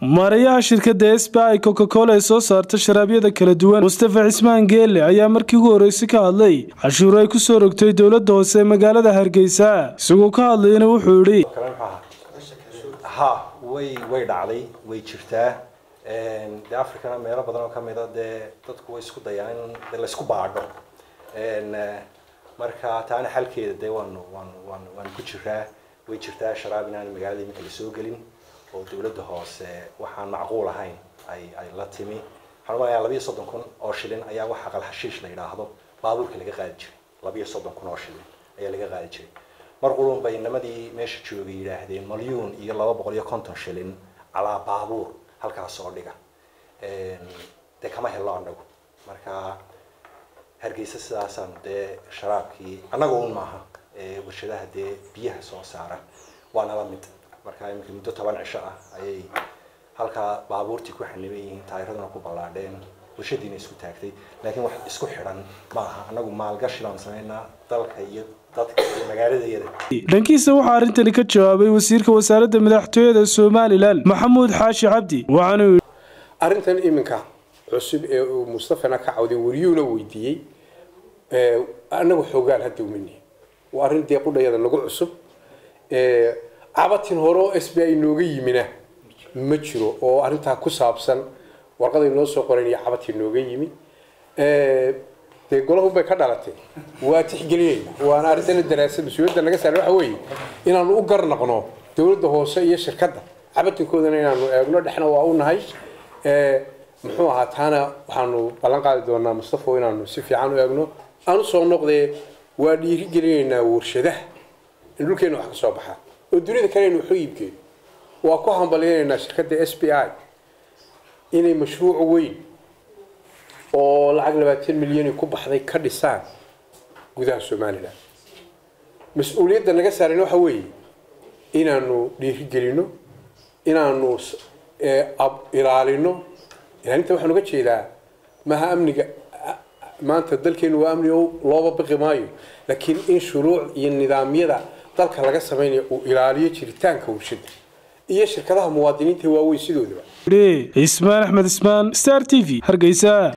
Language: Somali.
maarayaha shirkadda sbi coca cola ee soo saarta sharaabyada kala duwan mustafa cismaan geelle ayaa markii ugu horreysay ka hadlay cashuur ay ku soo rogtay dowladda hoose ee magaalada hargeysa isagoo ka hadlayana wuxuu yidhi ha way way dhacday way jirtaa de africana meelo badan oo kamid a dee dadku way isku dayaan in de laysku baadho marka taana xalkeeda dee waanu waanu waanu waanu ku jiraa way jirtaa sharaab inaan magaalada iminka lasoo gelin oo dowladda hoose waxaan macquul ahayn ay ay la timi waxaan umalayaa labiyo soddon kun oo shilin ayaa wax aqal hashiish la yidhaahdo baabuurka laga qaadi jiray labiyo soddon kun oo shilin ayaa laga qaadi jiray mar qulun bay nimadii meesha joogay yidhaahdeen malyuun iyo laba boqol iyo konton shilin calaa baabuur halkaas oo dhiga dee kama hello anagu marka hargeysa sidaasaan dee sharaabkii annaga un maaha warshadaha dee biyaha soo saara waana la mid marka iminka muddo toban cisho ah ayay halkaa baabuurtii ku xaniban yihiin taayiraduna ku ballaadheen warshadiina isku taagtay laakiin wax isku xidhan maaha annagu maalgashi baan samaynaa dalka iyo dadka iyo magaaladayada dhankiisa waxaa arrintani ka jawaabay wasiirka wasaaradda madaxtooyada somalilan maxamuud xaashi cabdi waxaanu yidhi arrintan iminka cusub ee uu mustafana ka cawday wariyuuna weydiiyey annagu xoogaal hadda umani waa arrin dee qudhayada nagu cusub cabatin hore oo s b i nooga yimina ma jiro oo arrintaa ku saabsan warqaday noo soo qoran iyo cabatii nooga yimi dee golahunbay ka dhalatay waa tixgelinayna waana arrintana daraasad mas-uuliyadda naga saara waxa weeye inaanu u garnaqno dowladda hoose iyo shirkadda cabatinkoodana inaanu eegno dhexna waa u nahay muxuu ahaa taana waxaanu ballan qaadi doonaa mustafo inaanu si fiican u eegno aan usoo noqdee waa dhiirigelinaynaa warshadaha in dhulkeena wax ka soo baxaa oo dunida kalena waxu iibkeeno waa ku hambalyaynaynaa shirkadda s b i inay mashruuc weyn oo lacag labaatan milyani ku baxday ka dhisaan gudaha somalilan mas-uuliyadda naga saaran waxa weeye inaanu dhiirigelino inaanu ilaalino ilaalinta waxaan uga jeedaa maha amniga maanta dalkeenu waa amni looba baqi maayo laakiin in shuruuc iyo nidaamyada dalka laga samaynayo uu ilaaliyo jiritaanka warshada iyo shirkadaha muwaadiniinta waaweyn sidoodaba ismaan axmed ismaan star t v hargeysa